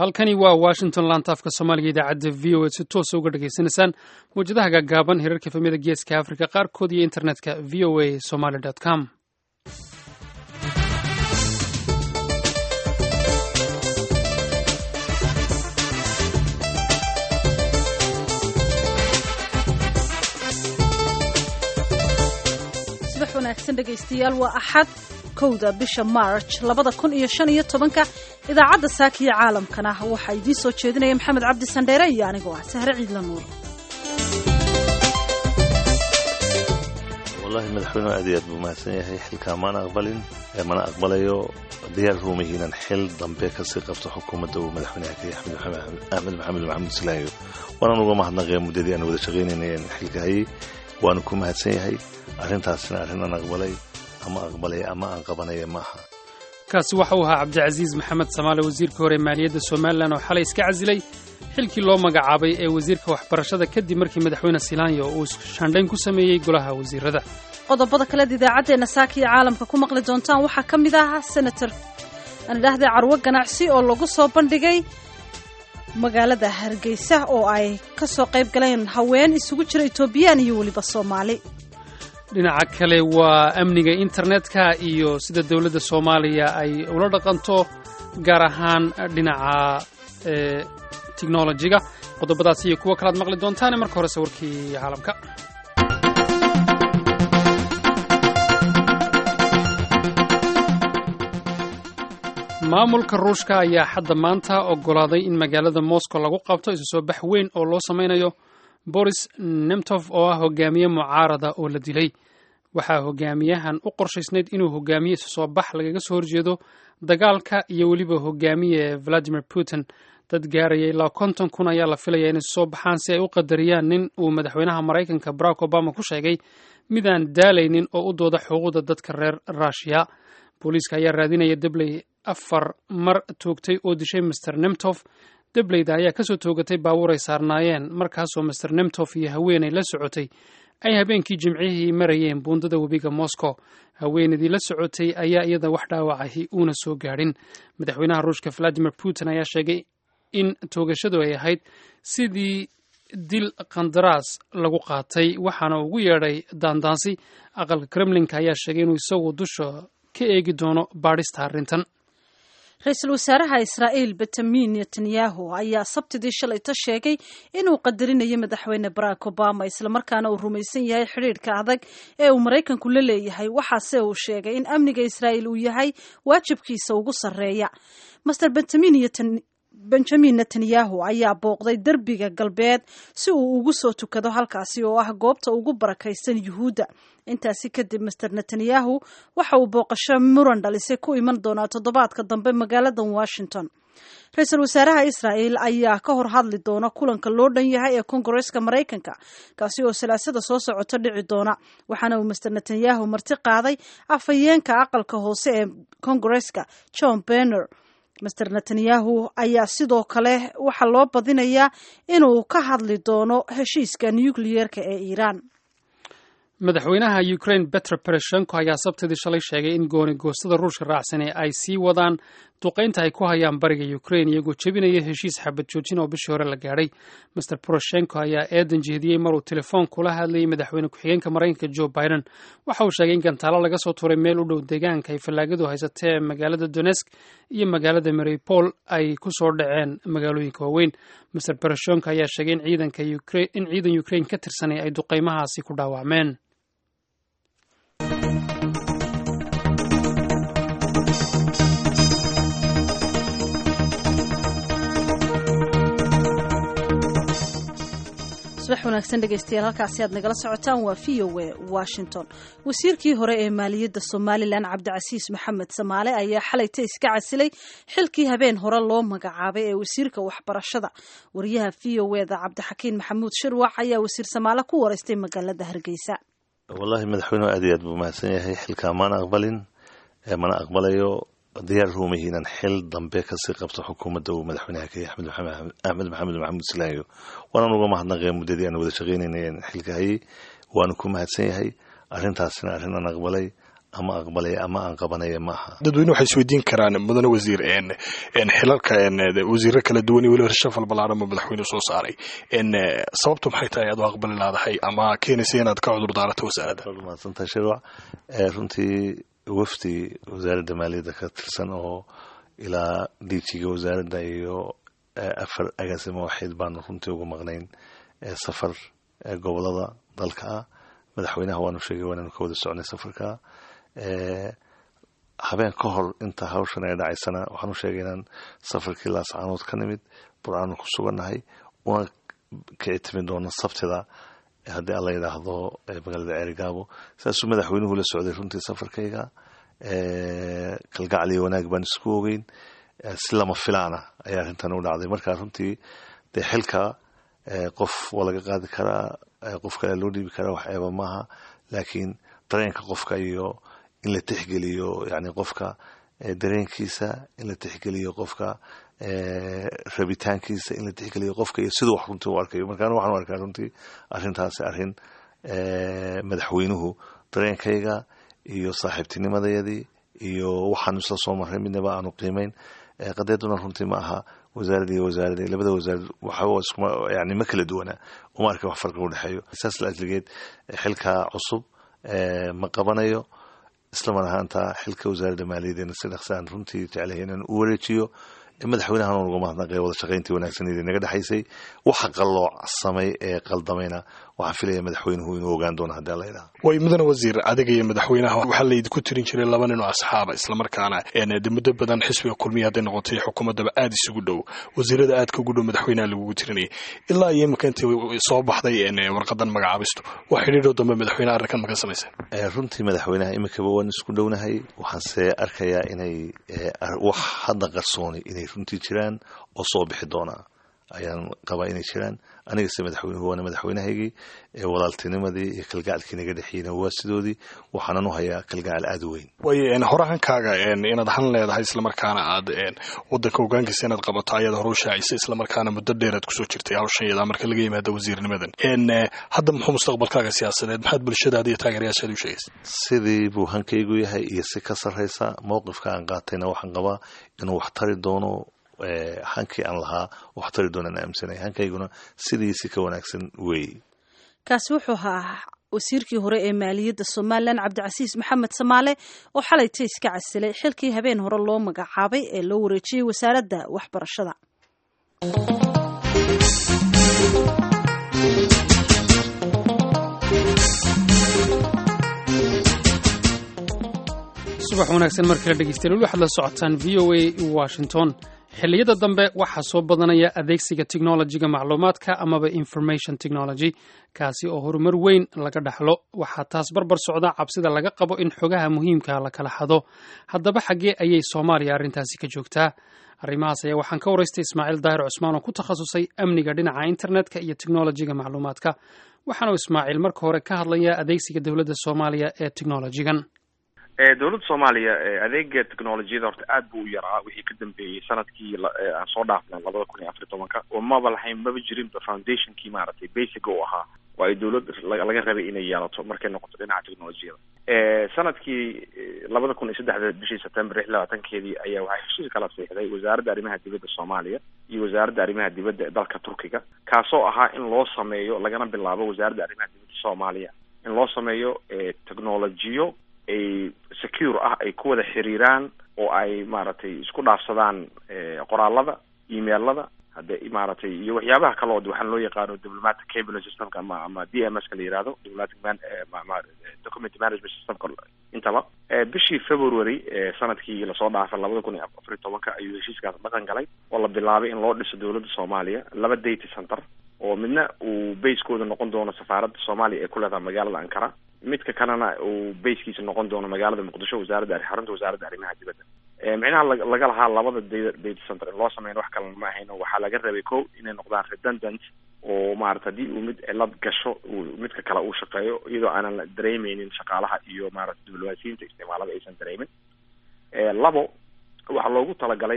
halkani waa washington laantaafka soomaaliga idaacadda v o a si toosa uga dhagaysanaysaan mawjadaha gaagaaban hirarka efemyada geeska afrika qaarkood iyo internetka v o a somaly com subax wanaagsan dhegaystayaal waa axad kowda bisha march labada kun iyo shan iyo tobanka idaacadda saakiyo caalamkana waxaa idiin soo jeedinaya maxamed cabdi sandheere iyo anigoo ah sahre ciidla nuur wallahi madaxweynuhu aad iyo aad buu mahadsan yahay xilkaa maana aqbalin mana aqbalayo diyaar ruumahi inaan xil dambe kasii qabto xukuumadda uu madaxweynaha ka yahay axmed maxamed maxamuud islaayo waanaan uga mahadnaqaya muddadii aan wada shaqaynayna xilka hayay waanu ku mahadsan yahay arrintaasina arrin aan aqbalay ama aqbalaya ama aan qabanaya ma aha kaasi waxa uu ahaa cabdicasiis maxamed samaale wasiirka hore maaliyadda somalilan oo xalay iska casilay xilkii loo magacaabay ee wasiirka waxbarashada kadib markii madaxweyne silaanyo uu shaandhayn ku sameeyey golaha wasiirada qodobada kaleed idaacaddeenna saakiyo caalamka ku maqli doontaan waxaa ka mid ah senator aan idhaahday carwo ganacsi oo lagu soo bandhigay magaalada hargeysa oo ay ka soo qayb galeen haween isugu jira etoobiyaan iyo weliba soomaali dhinaca kale waa amniga internetka iyo sida dowladda soomaaliya ay ula dhaqanto gaar ahaan dhinaca technolojiga qodobadaas iyo kuwo kalaad maqli doontaane marka horese warkii caalamka maamulka ruushka ayaa hadda maanta oggolaaday in magaalada moscow lagu qabto isu soo bax weyn oo loo samaynayo boris nemtof oo ah hogaamiye mucaarada oo la dilay waxaa hogaamiyahan u qorshaysnayd inuu hogaamiye isu soo bax lagaga soo horjeedo dagaalka iyo weliba hogaamiye valadimir putin dad gaaraya ilaa konton kun ayaa la filaya inay isu soo baxaan si ay u qadariyaan nin uu madaxweynaha maraykanka barack obama ku sheegay midaan daalaynin oo u dooda xuquuqda dadka reer ruushiya booliiska ayaa raadinaya debley afar mar toogtay oo dishay master nemtof debleyda ayaa kasoo toogatay baabuur ay saarnaayeen markaasoo master nemtof iyo haweenay la socotay ay habeenkii jimcihii marayeen buundada webiga moscow haweenaydii la socotay ayaa iyada wax dhaawacahi uuna soo gaadhin madaxweynaha ruushka valadimir putin ayaa sheegay in toogashadu ay ahayd sidii dil qandaraas lagu qaatay waxaana ugu yeedhay daandaansi aqalka kremlinka ayaa sheegay inuu isagu dusha ka eegi doono baadhista arrintan ra-iisul wasaaraha israa'iil benjamin netanyahu ayaa sabtidii shalayta sheegay inuu qadarinayo madaxweyne barack obama islamarkaana uu rumaysan yahay xidhiidhka adag ee uu maraykanku la leeyahay waxaase uu sheegay in amniga israa'iil uu yahay waajibkiisa ugu sarreeya master benjamin netanyahu ayaa booqday derbiga galbeed si uu ugu soo tukado halkaasi oo ah goobta ugu barakaysan yuhuudda intaasi kadib master netanyahu waxa uu booqasho muran dhalisay ku iman doonaa toddobaadka dambe magaalada washington ra-iisul wasaaraha israa'el ayaa ka hor hadli doona kulanka loo dhan yahay ee kongareska maraykanka kaasi oo salaasada soo socota dhici doona waxaana uu master netanyahu marti qaaday afhayeenka aqalka hoose ee kongareska john benner master netanyahu ayaa sidoo kale waxaa loo badinayaa inuu ka hadli doono heshiiska nukliyeerka ee iiraan madaxweynaha ukraine betro bereshenko ayaa sabtidii shalay sheegay in gooni goostada ruushka raacsane ay sii wadaan duqaynta ay ku hayaan bariga ukraine iyagoo jebinaya heshiis xabad joojin oo bishii hore la gaadhay master poroshenko ayaa eedan jeediyey maruu telefoon kula hadlayay madaxweyne ku-xigeenka maraykanka joe biden waxa uu sheegay in gantaalo laga soo tuuray meel u dhow deegaanka ay fallaagadu haysatee magaalada donesk iyo magaalada maripol ay ku soo dhaceen magaalooyinka waaweyn master poroshenko ayaa sheegay in ciidan ukraine ka tirsanay ay duqaymahaasi ku dhaawacmeen subax wanaagsan dhegaystayaal halkaasi aad nagala socotaan waa v o a washington wasiirkii hore ee maaliyadda somalilan cabdicasiis maxamed samaale ayaa xalayta iska casilay xilkii habeen hore loo magacaabay ee wasiirka waxbarashada wariyaha v o eda cabdixakiin maxamuud shirwac ayaa wasiir samaale ku wareystay magaalada hargeysa wallahi madaxweynuhu aad iyo aad buu mahadsan yahay xilkaa maana aqbalin mana aqbalayo diyaar ruumahi inaan xil dambe kasii qabto xukuumadda uu madaxweynaha ka yahay axmed maxamed maxamuud islaayo waanaan uga mahadnaqaya muddadii aan wada shaqaynayna xilka hayay waanu ku mahadsan yahay arrintaasina arrin aan aqbalay ama aqbalaya ama aan qabanaya ma aha dadweyne waxay isweydiin karaan mudane wasiir xilalka wasiiro kala duwan iyo weliba rashafal ballaaran ba madaxweyne soo saaray sababtu maxay tahay aad u aqbali laadahay ama keenaysa inaad ka cudur daarato wasaaradda mahadsantahay shirwac runtii wafdi wasaaradda maaliyadda ka tirsan oo ilaa diijiga wasaaradda iyo afar agaasimo waxiid baanu runtii uga maqnayn safar gobolada dalka ah madaxweynaha waanu sheegay waanaanu ka wada socnay safarka habeen ka hor inta hawshan ay dhacaysana waxaanu sheegay inaan safarkii laascaanood ka nimid bur-aanu ku sugannahay una kici timi doono sabtida haddii alla yidhaahdo magaalada ceerigaabo saasuu madaxweynuhu la socday runtii safarkayga kalgacliyo wanaag baan isku ogeyn si lama filaana ayaa arrintan u dhacday marka runtii dee xilka qof waa laga qaadi karaa qof kale loo dhiibi karaa wax eeba maaha laakiin dareenka qofka iyo in la tixgeliyo yani qofka dareenkiisa in la tixgeliyo qofka rabitaankiisa in la tixgeliyo qofka iyo siduu wax runtii u arkayo markaan waxaan u arkaa runtii arrintaasi arrin madaxweynuhu dareenkayga iyo saaxiibtinimadayadii iyo waxaanu isla soo marray midnaba aanu qiimeyn qadeeduna runtii ma aha wasaaradii iyo wasaaradii labada wasaarad waxba yani ma kala duwana uma arka wax farqi udhexeeyo saas la ajligeed xilka cusub ma qabanayo islamar ahaanta xilka wasaaradda maaliyaddeena si dhaqsaan runtii jeclahay inaan u wareejiyo madaxweynahan uga mahadnaqay wada shaqayntii wanaagsaneedii naga dhexaysay waxa qalloocsamay ee qaldamayna waxaan filaya madaxweynuhu inuu ogaan doono haddii alla yidhaha way mudane wasiir adiga iyo madaxweynaha waxaa laydinku tirin jiray laba nin oo asxaaba islamarkaana de muddo badan xisbiga kulmiya hadday noqotay xukuumaddaba aada isugu dhow wasiirada aadka ugu dhow madaxweynaha lagugu tirinayay ilaa iyo imika intii soo baxday warqadan magacaabistu wax xidhiidhoo dambe madaxweyneha arrinkan maka samayseen runtii madaxweynaha imikaba waan isku dhownahay waxaanse arkayaa inay wax hadda qarsooni inay runtii jiraan oo soo bixi doonaa ayaan qabaa inay jiraan anigase madaxweynuhu waana madaxweynahaygii walaaltinimadii iyo kalgacalkii naga dhexiyeyna waa sidoodii waxaanan u hayaa kalgacal aada u weyn way horahankaaga inaad han leedahay islamarkaana aad wadanka hogaankiisa inaad qabato ayaad hore u shaacisa islamarkaana muddo dheer aad kusoo jirtay hawshan yadaa marka laga yimaado wasiirnimadan hadda muxuu mustaqbalkaaga siyaasadeed maxaad bulshadaada iyo taageerayaashaad u sheegaysa sidii buu hankaygu yahay iyo si ka sarraysa mowqifka aan qaatayna waxaan qabaa inuu wax tari doono hankii aan lahaa wax tari doonaan aaminsanay hankayguna sidiisi ka wanaagsan weeye kaasi wuxuu ahaa wasiirkii hore ee maaliyadda somalilan cabdicasiis maxamed samaale oo xalayta iska casilay xilkii habeen hore loo magacaabay ee loo wareejiyey wasaaradda waxbarashada subax wanaagsan markala dhegeystayaal weli waxaad la socotaan v o a washington xilliyada dambe waxaa soo badanaya adeegsiga technologiga macluumaadka amaba information technology kaasi oo horumar weyn laga dhaxlo waxaa taas barbar socda cabsida laga qabo in xogaha muhiimka la kala xado haddaba xaggee ayay soomaaliya arrintaasi ka joogtaa arrimahaas ayaa waxaan ka waraystay ismaaciil daahir cusmaan oo ku takhasusay amniga dhinaca internetka iyo technologiga macluumaadka waxaanu ismaaciil marka hore ka hadlayaa adeegsiga dowladda soomaaliya ee technologigan dowladda soomaaliya adeega technolojiyada horta aad buu u yaraa wixii ka dambeeyey sanadkii aan soo dhaafnay labada kun iyo afar tobanka oo maba lahayn maba jirinba foundationkii maaragtay basic u ahaa oo ay dowlad laga rabay inay yeelato markay noqoto dhinaca technolojiyada sanadkii labada kun iyo saddexda bishii september lix labaatankeedii ayaa waxaa heshiis kala siixday wasaaradda arrimaha dibadda soomaaliya iyo wasaaradda arrimaha dibadda ee dalka turkiga kaasoo ahaa in loo sameeyo lagana bilaabo wasaaradda arrimaha dibadda soomaaliya in loo sameeyo technolojiyo ay secure ah ay ku wada xiriiraan oo ay maaragtay isku dhaafsadaan qoraalada emailada hadde maaragtay iyo waxyaabaha kale oo waxaan loo yaqaano diplomatic cable systemka ama ama d m s ka la yihahdo diplomatic man document management systemka intaba bishii february sanadkii lasoo dhaafay labada kun iyo afar iyo tobanka ayuu heshiiskaas dhaqan galay oo la bilaabay in loo dhiso dowladda soomaaliya laba data center oo midna uu basekooda noqon doono safaaradda soomaaliya ee ku leedahay magaalada ankara midka kalena uu baskiisa noqon doono magaalada muqdisho wasaaradda xarunta wasaaradda arrimaha dibadda micnaha laga lahaa labada data center in loo sameyn wax kalena ma ahayn waxaa laga rabay ko inay noqdaan redundant oo maarata haddii uu mid cilad gasho midka kale uu shaqeeyo iyadoo aanan la dareemeynin shaqaalaha iyo maarata diblomaasiyiinta isticmaalada aysan dareemin labo waxaa loogu talagalay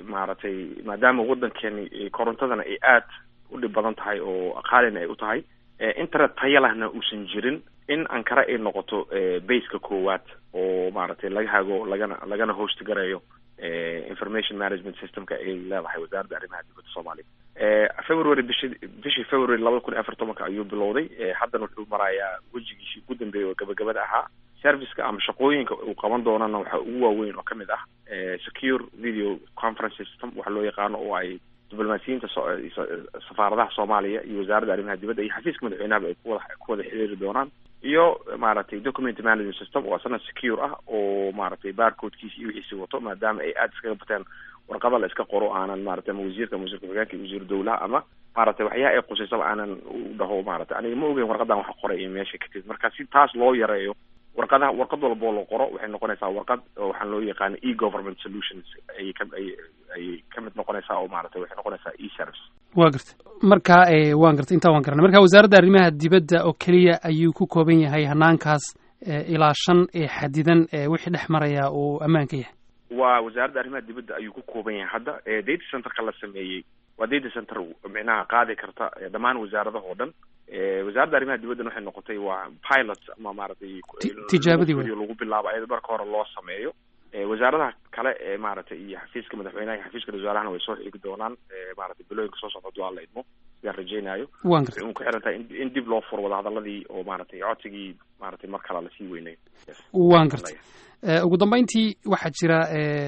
maaragtay maadaama waddankeeni korontadana ay aad u dhib badan tahay oo qaalina ay u tahay internet taya lahna uusan jirin in ankara ay noqoto baseka koowaad oo maaragtay laga hago lagana lagana host garayo information management systemka ay leedahay wasaaradda arrimaha dibadda soomaaliya february bishi bishii february labada kun iyo afar tobanka ayuu bilowday haddana wuxuu marayaa wejigiisii ugu dambeeyay oo gabagabada ahaa serviceka ama shaqooyinka uu qaban doonana waxaa ugu waaweyn oo kamid ah secure video conference system waxa loo yaqaano oo ay diblomaasiyiinta safaaradaha soomaaliya iyo wasaaradda arrimaha dibadda iyo xafiiska madaxweynahaba ay kuwada ku wada xiriiri doonaan iyo maaragtay document management system oo asana secure ah oo maaragtay barcodekiisa iyo wixiisi wato maadaama ay aada iskaga bateen warqada la iska qoro aanan maratay ama wasiirka ama wasiirka xogeenka iyo wasiir dowlaha ama maaragtay waxyaha ay qusaysaba aanan u dhaho maaragtay aniga ma ogeyn warqadan wax qoray iyo meesha ka timid marka si taas loo yareeyo warqadaha warqad walba oo la qoro waxay noqonaysaa warqad oo waxaan loo yaqaana e government solutions ayay ka ay ayay ka mid noqonaysaa oo maaragtay waxay noqonaysaa e service wa garta marka waan gartay intaa waan garanay marka wasaaradda arrimaha dibadda oo keliya ayuu ku kooban yahay hanaankaas ilaa shan ee xadidan ee wixii dhex maraya uu ammaanka yahay waa wasaaradda arrimaha dibadda ayuu ku kooban yahay hadda data centerka la sameeyey waa data center micnaha qaadi karta dhammaan wasaaradaha oo dhan wasaaradda arrimaha dibaddan waxay noqotay waa pilot ama maaragtay tijaabadii wey lagu bilaabo ayada marka hore loo sameeyo wasaaradaha kale ee maaragtay iyo xafiiska madaxweynaha iyo xafiiska wasaarahana way soo xigi doonaan maaragtay bilooyinka soo socda waa la idmo sidaan rajeynayo waan gartay un ku xiran tahay in dib loo furo wadahadaladii oo maaragtay codsigii maaragtay mar kale lasii weynayo waan gartay ugu dambeyntii waxaa jira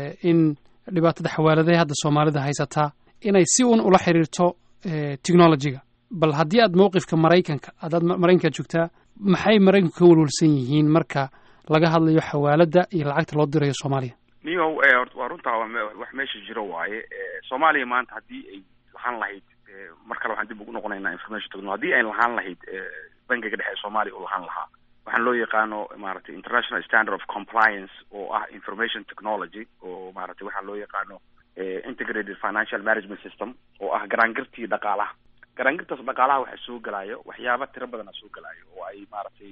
in dhibaatada xawaaladaha hadda soomaalida haysataa inay si un ula xiriirto technologyga bal haddii aad mawqifka maraykanka adaad maraykanka joogtaa maxay maraykanku ka walwalsan yihiin marka laga hadlayo xawaaladda iyo lacagta loo dirayo soomaaliya niyow waa runtaa wax meesha jiro waaye soomaaliya maanta haddii ay lahaan lahayd mar kale waxaan dib ugu noqonaynaa information technology haddii ay lahaan lahayd bankiga dhexe ee soomaaliya uu lahaan lahaa waxaan loo yaqaano maaragtay international standard of compliance oo ah information technology oo maaragtay waxaa loo yaqaano integrated financial management system oo ah garaangirtii dhaqaalaha garaangirtaas dhaqaalaha waxaa soo gelayo waxyaaba tiro badana soo gelayo oo ay maaragtay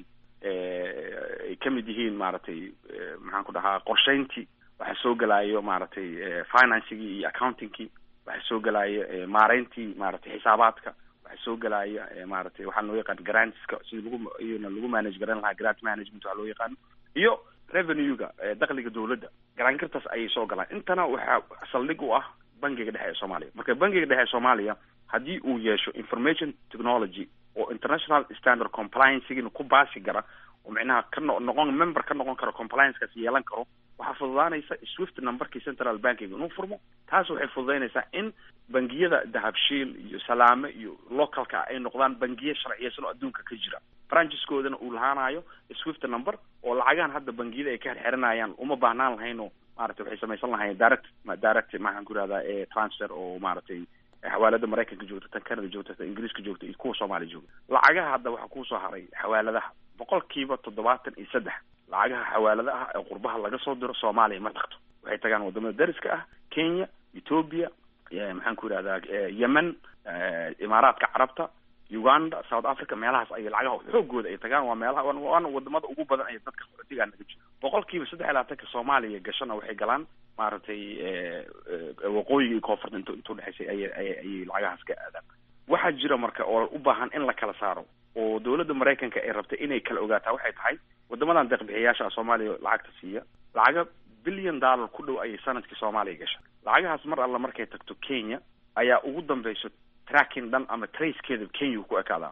ay kamid yihiin maaragtay maxaan ku dhahaa qorsheyntii waxaa soo gelayo maaragtay financigii iyo accountingkii waxaa soo gelayo maareyntii maaragtay xisaabaadka waxaa soo gelaya maaragtay waxaa loo yaqaan grantska sida lagu iyona lagu manage garan lahaa grant management waxaa loo yaqaano iyo revenue-ga dakhliga dowladda garaangirtaas ayay soo galaan intana waxaa saldhig u ah bankiga dhexe ee soomaaliya marka bankiga dhexe ee soomaaliya haddii uu yeesho information technology oo international standard compliancegina ku baasi gara oo micnaha ka no noqon member ka noqon karo compliancekaas yeelan karo waxaa fududaanaysa swift numberkii central bankiga inuu furmo taas waxay fududaynaysaa in bangiyada dahabshiil iyo salaame iyo localka ay noqdaan bangiye sharciyeysan oo adduunka ka jira brancheskoodana uu lahaanayo swift number oo lacagahan hadda bangiyada ay ka xirxiranayaan uma baahnaan lahayno maaragtay waxay samaysan lahayeen direct direct maxaan ku ihahdaa transfer oo maaragtay xawaalada maraykanka joogta tan canada joogta tan ingiriiska joogta iyo kuwa soomaaliya joogta lacagaha hadda waxaa kusoo haray xawaaladaha boqolkiiba toddobaatan iyo saddex lacagaha xawaaladaha ee qurbaha laga soo diro soomaaliya ma tagto waxay tagaan wadamada dariska ah kenya ethoopia maxaan ku ihahdaa yemen imaaraadka carabta uganda south africa meelahaas ay lacagaha xoogooda ay tagaan waa meelaha waana wadamada ugu badan ay dadka digaa naga jiro boqolkiiba saddex iyo labaatanka soomaaliya gashana waxay galaan maaragtay waqooyiga iyo koonfurta int inta udhexaysay ayay ayay ayay lacagahaas ka aadaan waxaa jira marka oo u baahan in la kala saaro oo dowladda maraykanka ay rabtay inay kala ogaataa waxay tahay wadamadan deeqbixiyayaasha soomaaliya lacagta siiya lacaga billion dollar ku dhow ayay sanadkii soomaaliya gasha lacagahaas mar alla markay tagto kenya ayaa ugu dambeyso tracking dhan ama tracekeeda kenya ku ekaadaa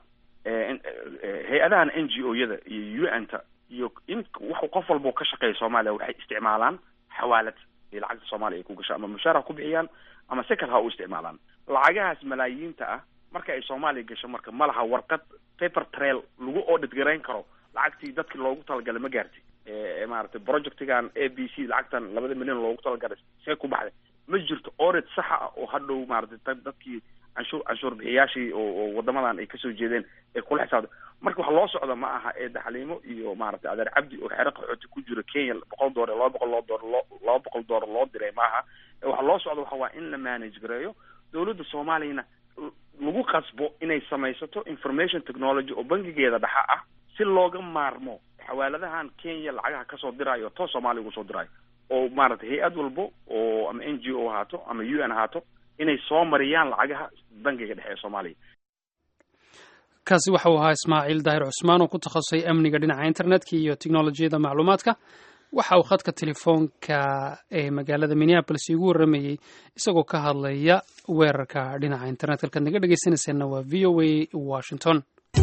hay-adahan n g o yada iyo u n ta iyo in wax qof walba ka shaqeeya soomaaliya waxay isticmaalaan xawaalad iyo lacagta soomaaliya ay ku gasho ama mushaar ha ku bixiyaan ama si kale ha u isticmaalaan lacagahaas malaayiinta ah marka ay soomaaliya gasho marka ma laha warqad paper trail lagu audit garayn karo lacagtii dadki loogu talagalay ma gaartay maaragtay projectigan a b c lacagtan labada milyan loogu talagalay see ku baxday ma jirto audit saxa ah oo hadhow maaragtay dadkii canshuur canshuur bixiyaashii oo oo wadamadan ay kasoo jeedeen ee kula xisaabta marka wax loo socda ma aha ee daxliimo iyo maaragtay adeer cabdi oo xero qaxooti ku jiro kenya boqol doolar laba boqol loo doolar loo laba boqol doolar loo diray maaha waxa loo socda waxa waa in la manage gareeyo dowladda soomaaliyana lagu qasbo inay samaysato information technology oo bangigeeda dhexa ah si looga maarmo xawaaladahan kenya lacagaha kasoo diraayo too soomaaliya ugu soo diraayo oo maaragtay hay-ad walbo oo ama n g o ahaato ama u n ahaato inay soo mariyaan lacagaha bangiga dhexe ee soomaaliya kaasi waxa uu ahaa ismaaciil daahir cusmaan oo ku takhasusay amniga dhinaca internetka iyo teknolojiyadda macluumaadka waxa uu khadka telefoonka ee magaalada minneabolis igu warramayey isagoo ka hadlaya weerarka dhinaca internetka halkaad naga dhegeysanayseena waa v o a washington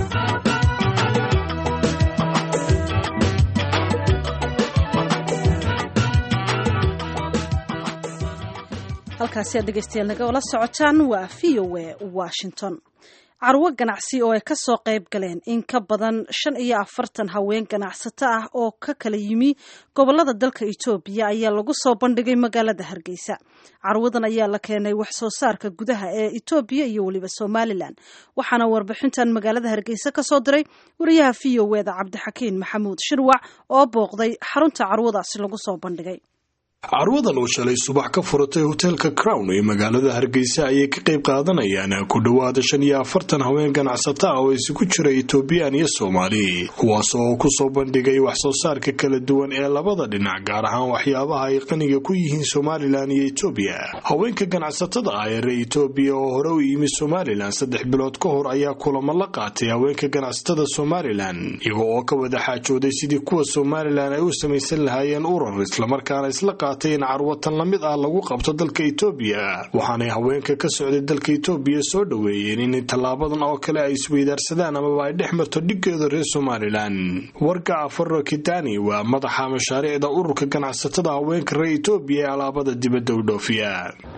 halkaasi aad dhegeystayaal naga ola socotaan waa v o a washington carwo ganacsi oo ay ka soo qayb galeen in ka badan shan iyo afartan haween ganacsato ah oo ka kala yimi gobolada dalka etoobiya ayaa lagu soo bandhigay magaalada hargeysa carwadan ayaa la keenay wax soo saarka gudaha ee etoobiya iyo weliba somalilan waxaana warbixintan magaalada hargeysa ka soo diray wariyaha v o eda cabdixakiin maxamuud shirwac oo booqday xarunta carwadaasi lagu soo bandhigay carwadan oo shalay subax ka furatay hoteelka crown ee magaalada hargeysa ayay ka qayb qaadanayaan ku dhowaada shan iyo afartan haween ganacsato ah oo isugu jira etoobiyaan iyo soomaali kuwaas oo kusoo bandhigay wax soo saarka kala duwan ee labada dhinac gaar ahaan waxyaabaha ay qaniga ku yihiin somalilan iyo etoobiya haweenka ganacsatada ah ee reer etoobiya oo hore u yimi somalilan saddex bilood ka hor ayaa kulamo la qaatay haweenka ganacsatada somalilan iyago oo ka wada xaajooday sidii kuwa somalilan ay u samaysan lahaayeen urar islamarkaana isla in carwatan la mid ah lagu qabto dalka etoobiya waxaanay haweenka ka socday dalka etoobiya soo dhoweeyeen in tallaabadan oo kale ay isweydaarsadaan amaba ay dhex marto dhiggeeda reer somalilan wargaca faro kitani waa madaxa mashaariicda ururka ganacsatada haweenka reer etoobiya ee alaabada dibadda u dhoofiya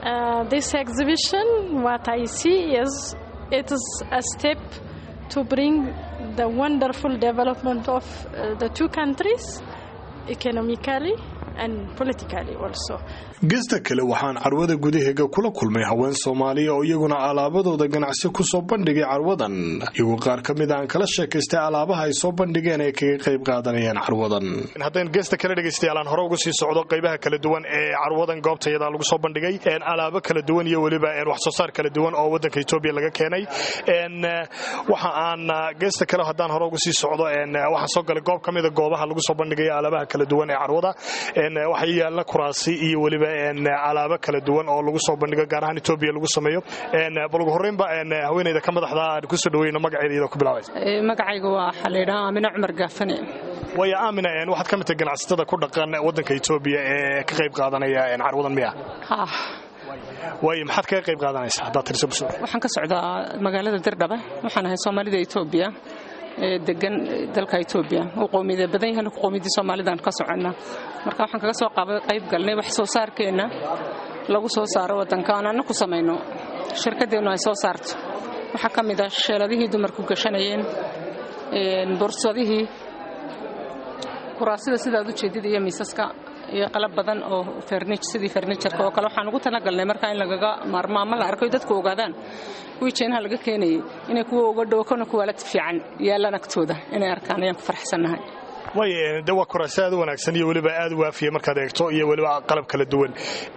gesta kale waxaan carwada gudaheega kula kulmay haween soomaaliya oo iyaguna alaabadooda ganacsi kusoo bandhigay carwadan iyagoo qaar ka mid aan kala sheekaystay alaabaha ay soo bandhigeen ay kaga qayb qaadanayaan carwadan haddaan geesta kale dhegaystayaal hore uga sii socdo qaybaha kala duwan ee carwadan goobtayada lagu soo bandhigay alaabo kala duwan iyo weliba wax soo saar kala duwan oo wadanka etoobiya laga keenay waxa aan geesta kale haddaan hore uga sii socdo waxaan soo galay goob ka mida goobaha lagu soo bandhigay alaabaha kala duwan ee carwada waxaa yaalla kuraasi iyo weliba alaabo kala duwan oo lagu soo bandhigo gaar ahaan etoobiya lagu sameeyo bal ugu horreynba haweeneyda ka madaxda aan kusoo dhaweyno magaceeda iyadoo ku bilaabaysa magacayga waa waxaa la yidhaha aamina cumar gaafane waayo aamina waxaad ka mid tahay ganacsatada ku dhaqan waddanka etoobiya ee ka qayb qaadanaya carwadan miya waayo maxaad kaga qayb qaadanaysaa haddaad tirso bulshada waxaan ka socdaa magaalada dirdhabe waxaan ahay soomaalida etoobiya ee degan dalka etoobiya uu qowmiyada badan yahan qowmiyadii soomaalidan ka soconna marka waxaan kaga soo qayb galnay wax soo saarkeenna lagu soo saaro waddanka aan anna ku samayno shirkaddeennu ay soo saarto waxaa ka mid ah sheeladihii dumarku gashanayeen borsadihii kuraasida sidaad u jeedid iyo miisaska iyo qalab badan oo sidii farnijarka oo kale waxaan ugu talagalnay markaa in lagaga maarmo ama la arko dadku ogaadaan kuwii jeenaha laga keenayay inay kuwa uga dhowo kana kuwaalad fiican yaallaan agtooda inay arkaan ayaan ku farxsannahay way de waa kuraasi aad u wanaagsan iyo weliba aad u waafiya markaad eegto iyo weliba qalab kala duwan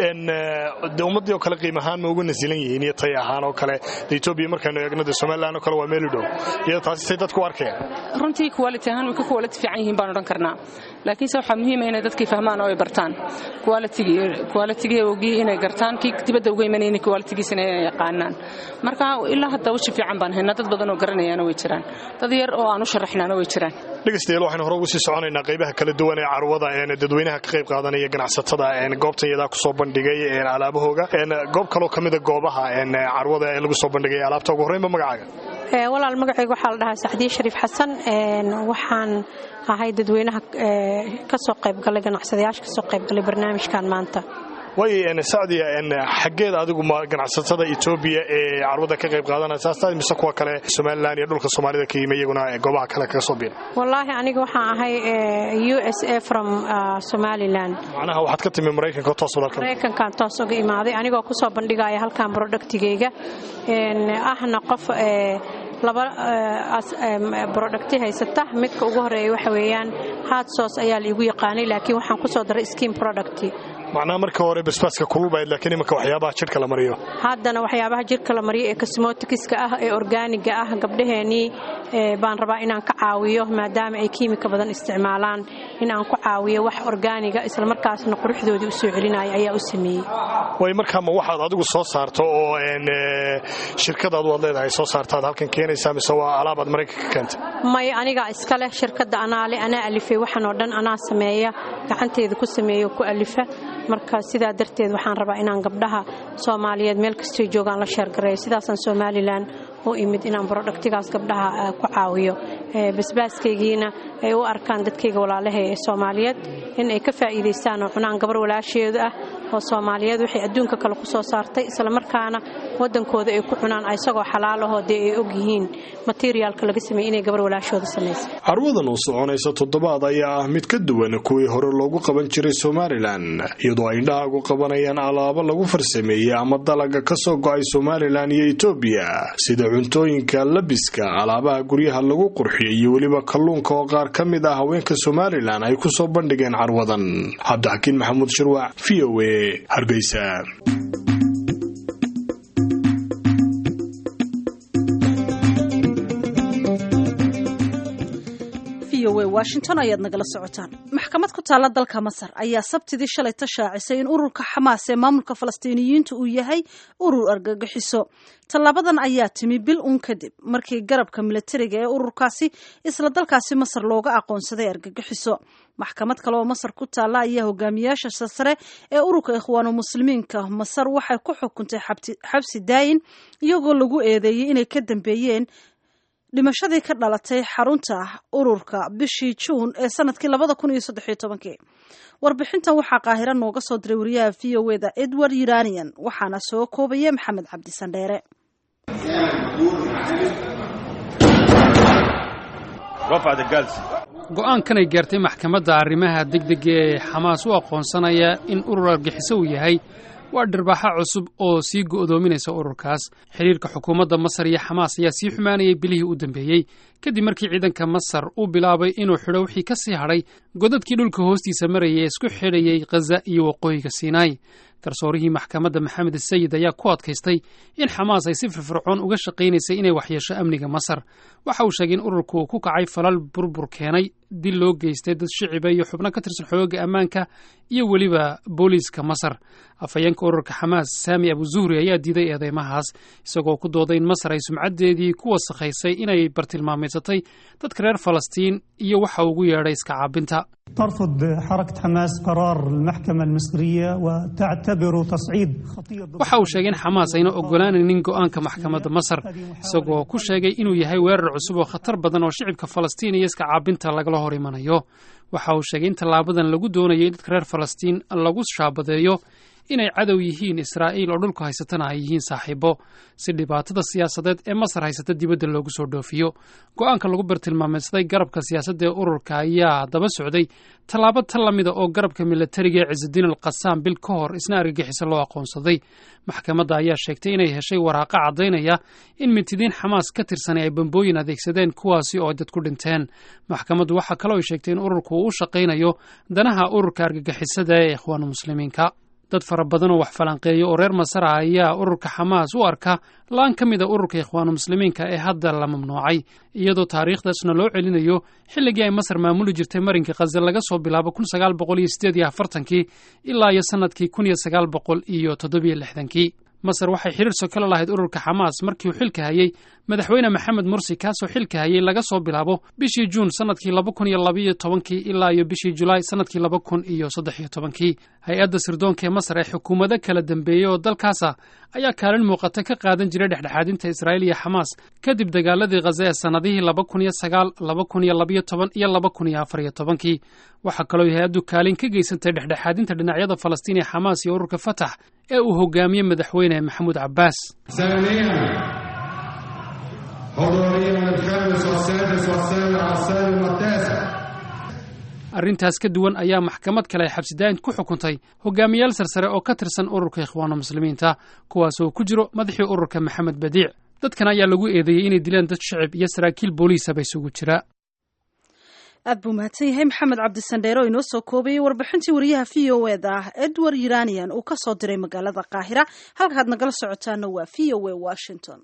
de ummaddii oo kale qiim ahaan ma uga nasilan yihiin iyo tay ahaan oo kale de etoobiya markaynu eegno de somalilan oo kale waa meel u dhow iyada taasi say dadku u arkayaan runtii quality ahaan way ka quality fiican yihiin baan odhan karnaa laakiinse waxaa muhiima inay dadkii fahmaan oo ay bartaan qualitigii ogii inay gartaan kii dibadda uga imanayni qualitigiisina inay yaqaanaan marka ilaa hadda weji fiican baan haynaa dad badan oo garanayaana way jiraan dad yar oo aan u sharaxnaana way jiraan dhegaystayaal waxaynu hore ugu sii soconaynaa qaybaha kala duwan ee carwada dadweynaha ka qayb qaadanaya ganacsatada goobtan yadaa kusoo bandhigay alaabahooga goob kaloo ka mida goobaha carwada ee lagu soo bandhigay alaabta ugu horreynba magacaaga walaal magacayga waxaa la dhahaa saxdiye shariif xasan waxaan ahay dadweynaha kasoo qaybgalay ganacsadayaasha kasoo qaybgalay barnaamijkan maanta way sacdiya xaggeed adigu ma ganacsatada etoobiya ee carwada ka qayb qaadanaysa mise kuwa kale somalilan iyo dhulka soomaalida ka yimi iyaguna goobaha kale kaga soo biira wallaahi aniga waxaan ahay u s a from somalilan macnaha waxaad ka timi maraykanka toos walaalka maraykankan toos uga imaaday anigoo kusoo bandhigaya halkan productigayga ahna qof laba brodhakti haysata midka ugu horeeya waxa weeyaan hard source ayaa laigu yaqaanay laakiin waxaan kusoo daray skin product macnaha marka hore basbaaska kululbayd laakiin imanka waxyaabaha jidhka la mariyo haddana waxyaabaha jidhka la mariyo ee kasmootikiska ah ee orgaaniga ah gabdhaheenii baan rabaa inaan ka caawiyo maadaama ay kiimika badan isticmaalaan in aan ku caawiyo wax orgaaniga islamarkaasna quruxdoodii u soo celinaya ayaa u sameeyey way markaa ma waxaad adigu soo saarto oo shirkadaadu aad leedahay soo saartaad halkan keenaysaa mise waa alaabaad maraykanka keentay may anigaa iska leh shirkadda anaa le anaa alifay waxan oo dhan anaa sameeya gacanteeda ku sameeyo ku alifa marka sidaa darteed waxaan rabaa inaan gabdhaha soomaaliyeed meel kastoy joogaan la sheergareeyo sidaasaan somalilan u imid inaan brodhaktigaas gabdhaha ku caawiyo basbaaskaygiina ay u arkaan dadkayga walaalaha ee soomaaliyeed in ay ka faa'iidaystaan oo cunaan gabar walaasheedu ah oo soomaaliyeed waxay adduunka kale ku soo saartay islamarkaana waddankooda ay ku cunaan isagoo xalaalahoo dee ay og yihiin materiaalka laga sameeyey inay gabar walaashooda samaysay carwadan uu soconaysa toddobaad ayaa ah mid ka duwan kuwii hore loogu qaban jiray somalilan iyadoo ay indhahaagu qabanayaan alaabo lagu farsameeyey ama dalaga ka soo go'ay somalilan iyo etoobiya sida cuntooyinka labiska alaabaha guryaha lagu qurxiyay iyo weliba kalluunka oo qaar ka mid ah haweenka somalilan ay ku soo bandhigeen carwadan cabdixakiin maxamuud shirwac v o a hargeysa washington ayaad nagala socotaan maxkamad ku taalla dalka masar ayaa sabtidii shalay tashaacisay in ururka xamaas ee maamulka falastiiniyiinta uu yahay urur argagixiso tallaabadan ayaa timi bil uun kadib markii garabka milatariga ee ururkaasi isla dalkaasi masar looga aqoonsaday argagixiso maxkamad kale oo masar ku taalla ayaa hogaamiyaasha sare ee ururka ikhwaanu muslimiinka masar waxay ku xukuntay xabsi daayin iyagoo lagu eedeeyey inay ka dambeeyeen dhimashadii ka dhalatay xarunta ururka bishii juun ee sanadkii labada kun iyo saddex iyo tobankii warbixintan waxaa qaahiro nooga soo diray wariyaha v o eda edward uranian waxaana soo koobaya maxamed cabdisandheere go-aankanay gaartay maxkamadda arrimaha degdega ee xamaas u aqoonsanaya in urur argixiso uu yahay waa dhirbaaxa cusub oo sii go'doominaysa ururkaas xidhiirka xukuumadda masar iyo xamaas ayaa sii xumaanayay bilihii u dambeeyey kadib markii ciidanka masar uu bilaabay inuu xidho wixii ka sii hadhay godadkii dhulka hoostiisa marayay ee isku xidhayay khaza iyo waqooyiga siinaai garsoorihii maxkamadda maxamed sayid ayaa ku adkaystay in xamaas ay si firfircoon uga shaqaynaysay inay waxyeesho amniga masar waxa uu sheegay in ururku uu ku kacay falal burbur keenay dil loo geystay dad shiciba iyo xubno ka tirsan xooga ammaanka iyo weliba booliiska masar afhayeenka ururka xamaas saami abuzuhri ayaa diiday eedeymahaas isagoo ku dooday in masar ay sumcaddeedii ku wasakhaysay inay bartilmaamaysatay dadka reer falastiin iyo waxa ugu yeedhay iska caabinta ترفض حركة حماس قرار المحكمة المصرية وتعتبر تصعيد خطير waxa uu sheegay in xamaas ayna ogolaanaynin go'aanka maxkamadda masar isagoo ku sheegay inuu yahay weerar cusub oo khatar badan oo shicibka falastiin iyo iska caabinta lagala hor imanayo waxa uu sheegay in tallaabadan lagu doonayay in dadka reer falastiin lagu shaabadeeyo inay cadow yihiin israa'iil oo dhulku haysatana ay yihiin saaxiibo si dhibaatada siyaasadeed ee masar haysata dibadda loogu soo dhoofiyo go'aanka lagu bartilmaameedsaday garabka siyaasadda ee ururka ayaa daba socday tallaabo tan la mida oo garabka milatariga ee cisudiin al qasaam bil ka hor isna argagixiso loo aqoonsaday maxkamadda ayaa sheegtay inay heshay waraaqa caddaynaya in mintidiin xamaas ka tirsanay ay bambooyin adeegsadeen kuwaasi oo ay dad ku dhinteen maxkamaddu waxaa kaloo ay sheegtay in ururku uu u shaqaynayo danaha ururka argagixisada ee ikhwaanu muslimiinka dad fara badan oo wax falanqeeya oo reer masar ah ayaa ururka xamaas u arka laan ka mid a ururka ikhwaanu muslimiinka ee hadda la mamnuucay iyadoo taariikhdaasna loo celinayo xilligii ay masar maamuli jirtay marinka khaza laga soo bilaabo kun sagaal boqol iyo sideed iyo afartankii ilaa iyo sannadkii kun iyo sagaal boqol iyo toddobiyo lixdankii masar waxay xiriir sokolo lahayd ururka xamaas markii uu xilka hayey madaxweyne maxamed mursi kaasoo xilka hayey laga soo bilaabo bishii juun sannadkii laba kun iyo labaiyo tobankii ilaa iyo bishii julaay sannadkii laba kun iyo saddex iyo tobankii hay-adda sirdoonka ee masar ee xukuumado kala dambeeyey oo dalkaasa ayaa kaalin muuqata ka qaadan jiray dhexdhexaadinta israa'iil iyo xamaas kadib dagaaladii khaza ee sannadihii laba kun iyo sagaal laba kun iyo labaiyo toban iyo laba kun iyo afar iyo tobankii waxaa kaloo hay-addu kaalin ka geysantay dhexdhexaadinta dhinacyada falastiin ee xamaas iyo ururka fatax ee uu hogaamiyey madaxweyne maxamuud cabbaas arrintaas ka duwan ayaa maxkamad kale ay xabsidaa'in ku xukuntay hogaamiyaal sarsare oo ka tirsan ururka ikhwaanu muslimiinta kuwaas oo ku jiro madaxii ururka maxamed badiic dadkan ayaa lagu eedeeyey inay dileen dad shicib iyo saraakiil booliisaba isugu jira aad buu mahadsan yahay maxamed cabdisandheero inoo soo koobayay warbixintii wariyaha v o eda ah edward iranian uu ka soo diray magaalada qaahira halkaad nagala socotaana waa v o a washington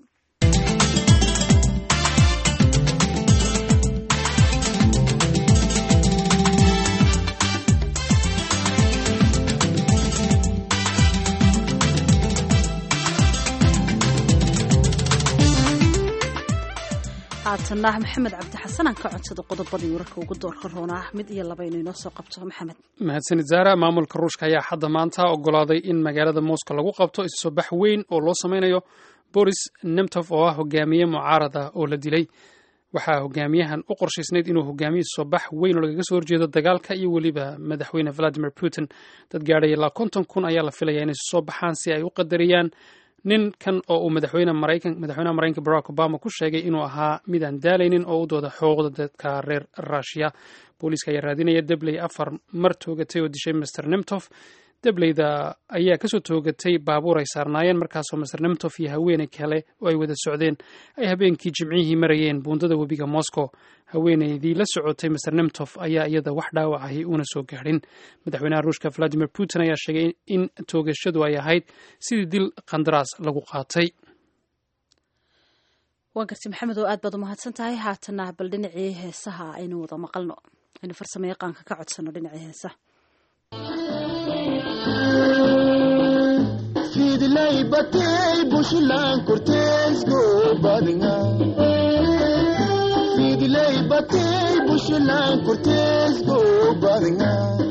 haatanna maxamed cabdi xasan aan ka codsada qodobadii wararka ugu doorka roona ah mid iyo laba inuu inoo soo qabto maxamed mahadsanid zaara maamulka ruushka ayaa hadda maanta ogolaaday in magaalada moscow lagu qabto isu soo bax weyn oo loo sameynayo boris nemtov oo ah hogaamiye mucaarad ah oo la dilay waxaa hogaamiyahan u qorshaysnayd inuu hogaamiye isu soo bax weyn oo lagaga soo horjeedo dagaalka iyo weliba madaxweyne valadimir putin dad gaadhay ilaa konton kun ayaa la filaya inay isu soo baxaan si ay u qadariyaan ninkan oo uu madaxweyne maraykan madaxweynaha maraykanka barack obama ku sheegay inuu ahaa mid aan daalaynin oo u dooda xuquuqda dadka reer rushia booliiska ayaa raadinaya debley afar mar toogatay oo dishay master nemtof debleyda ayaa kasoo toogatay baabuur ay saarnaayeen markaasoo master nemtof iyo haweeney kale oo ay wada socdeen ay habeenkii jimcihii marayeen buundada webiga moscow haweeneydii la socotay master nemtof ayaa iyada wax dhaawacahi una soo gaadhin madaxweynaha ruushka valadimir putin ayaa sheegay in toogashadu ay ahayd sidii dil qandaraas lagu qaatay waa garti maxamed oo aad baad umahadsan tahay haatana bal dhinacii heesaha aynu wada maqalno aynu farsamo yaqaanka ka codsano dhinacii heesaha fidlay batay bushlan korteesgo badnga fidlay batay bushlan korteesgo badnga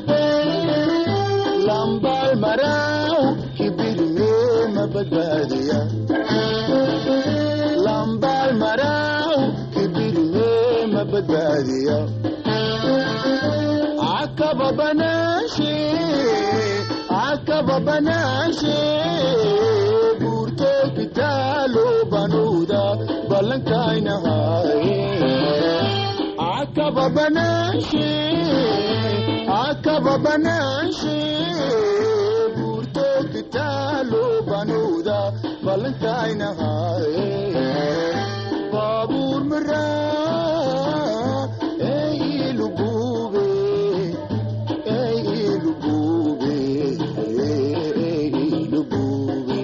lambal maraw kibirme mabadbaadiya lambal maraw kibirme mabadbaadiya akaba banashe akaba banashe burto kitalo banuda balankainahaye akaba banashe akaba banashe burto kitalo banuda balankainahaye babur mara eilubube eilubube eilubube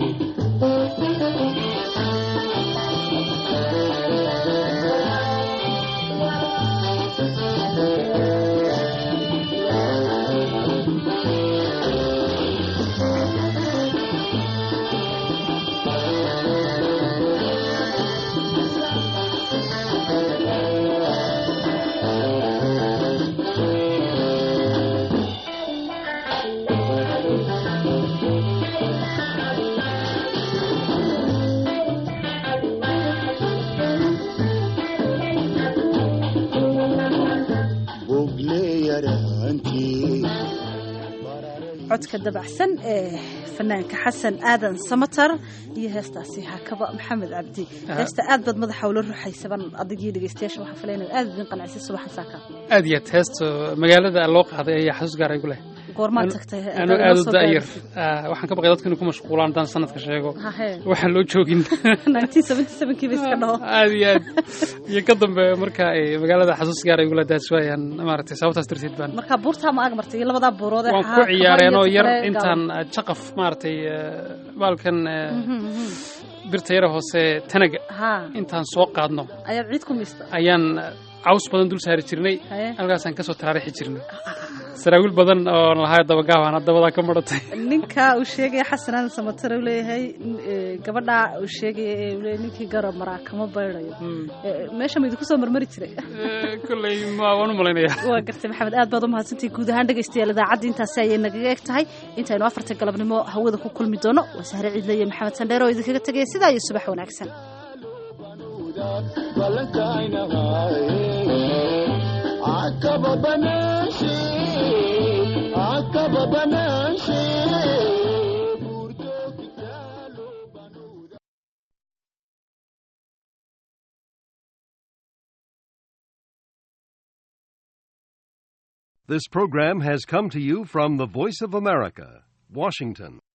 codka dabacsan ee fanaanka xasan aadan samatar iyo heestaasi hakaba maxamed cabdi heesta aad baad madaxa ula ruxaysaban adigii dhegeystayaasha waxaa filay inaad aad idin qanacisa subaxan saaka aad iyo aad heesta magaalada loo qaaday ayaa xasuus gaar igu leh goormaad tagtay anu aad u da'yar waxaan ka baqay dadka inay ku mashquulaan haddaan sanadka sheego hahe waxaan loo joogin kiiba iska dhaho aad iyo aad iyo ka dambe marka ay magaalada xasuus gaar igu leh daas waayaan maaragtay sababtaas darteed baan markaa buurtaa ma ag martay iyo labadaa buurood ee waan ku xaaqaba iyo ciyaareenoo yar kale intaan jaqaf maaragtay baalkan birta yara hoose tanaga ha intaan soo qaadno ayaad ciid ku miista ayaan caws badan dul saari jirnay Haye. halkaasaan kasoo taraarixi jirnay saraawiil badan oo lahaa dabagaabaan dabadaa ka maratay ninka uu sheegaya xasan aadan samatar uu leeyahay eh, gabadha uu sheegaya ee uu leeyahay ninkii garab maraa kama baydayo Eh, meesha ma idinku soo marmari jiray kolley ma waan u malaynayaa waa gartay maxamed aad baad u mahadsantahay guud ahaan dhegaystayaal idaacadda intaasi ayay nagaga eg tahay intaynu afarta galabnimo hawada ku kulmi doono waa sahre ciidle iyo maxamed sandheer oo idinkaga tegaya sidaa iyo subax wanaagsan akaba banashe akaba banashe burto kitalo banuda This program has come to you from the Voice of America, Washington.